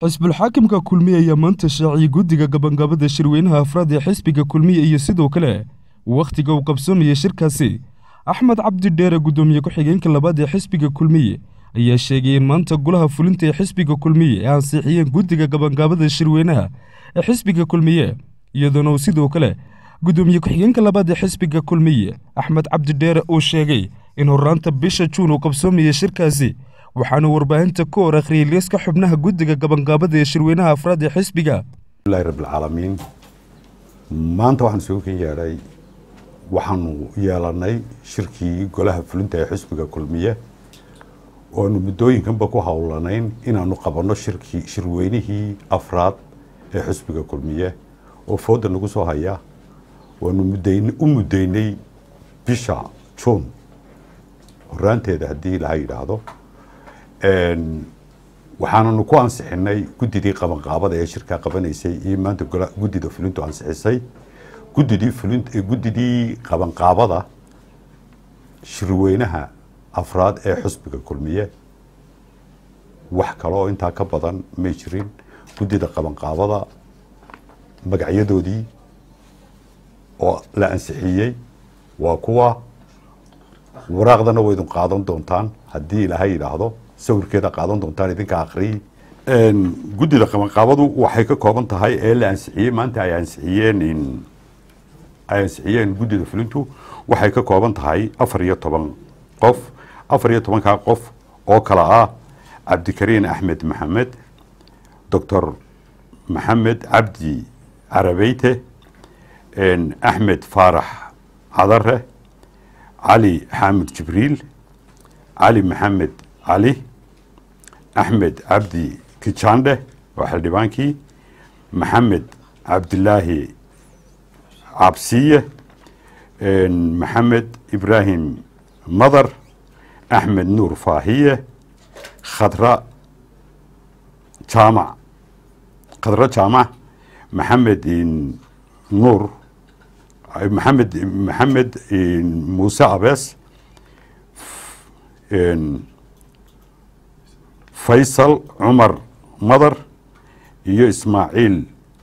xisbulxaakimka kulmiye ayaa maanta shaaciyey guddiga gabangabada shirweynaha afraad ee xisbiga kulmiye iyo sidoo kale wakhtiga uu qabsoomaya shirkaasi axmed cabdi dheere guddoomiye ku-xigeenka labaad ee xisbiga kulmiye ayaa sheegay in maanta golaha fulinta ee xisbiga kulmiye ay ansixiyeen guddiga gabangabada shirweynaha ee xisbiga kulmiye iyadoona uu sidoo kale guddoomiye ku-xigeenka labaad ee xisbiga kulmiye axmed cabdi dheere uu sheegay in horraanta bisha juun uu qabsoomaya shirkaasi waxaana warbaahinta ku hor akhriyey liiska xubnaha guddiga gabangaabada ee shirweynaha afraad ee xisbiga ilahi rabbilcaalamiin maanta waxaan isugu kan yeedhay waxaanu yeelanay shirkii golaha fulinta ee xisbiga kulmiye oanu muddooyinkanba ku howlanayn inaanu qabanno shirkii shirweynihii afraad ee xisbiga kulmiye oo fooda nagu soo haya waanu muddayn u muddaynay bisha juun horaanteeda haddii laha yidhaahdo waxaananu ku ansixinay guddidii qabanqaabada ee shirkaa qabanaysay iyo maanta guddida fulintu ansixisay guddidii fulin guddidii qabanqaabada shirweynaha afraad ee xusbiga kulmiye wax kale oo intaa ka badan may jirin guddida qabanqaabada magacyadoodii oo la ansixiyey waa kuwa waraaqdana waydun qaadan doontaan haddii ilaaha yidhaahdo sawirkeeda qaadan doontaan idinka akriyi guddida qabanqaabadu waxay ka kooban tahay ee la ansixiyey maanta ay ansixiyeen ay ansixiyeen guddida fulintu waxay ka kooban tahay afar iyo toban qof afar iyo tobankaa qof oo kala ah cabdikariin axmed maxamed doctor maxamed cabdi carabeyte axmed faarax cadare cali xaamid jibriil cali maxamed cali axmed cabdi kijandhe waa xildhibaankii maxamed cabdilaahi cabsiye maxamed ibraahim madar axmed nuur faahiye khadra jaamac khadra jaamac maxamed nuur maxamed maxamed muuse abees faysal cumar madar iyo ismaaciil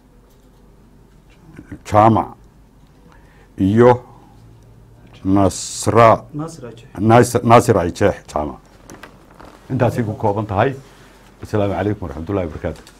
jaamac iyo nasra naasir ayjeex jaamac intaasay ku kooban tahay asalaamu calaykum waraxmat ullahi wabarakaatu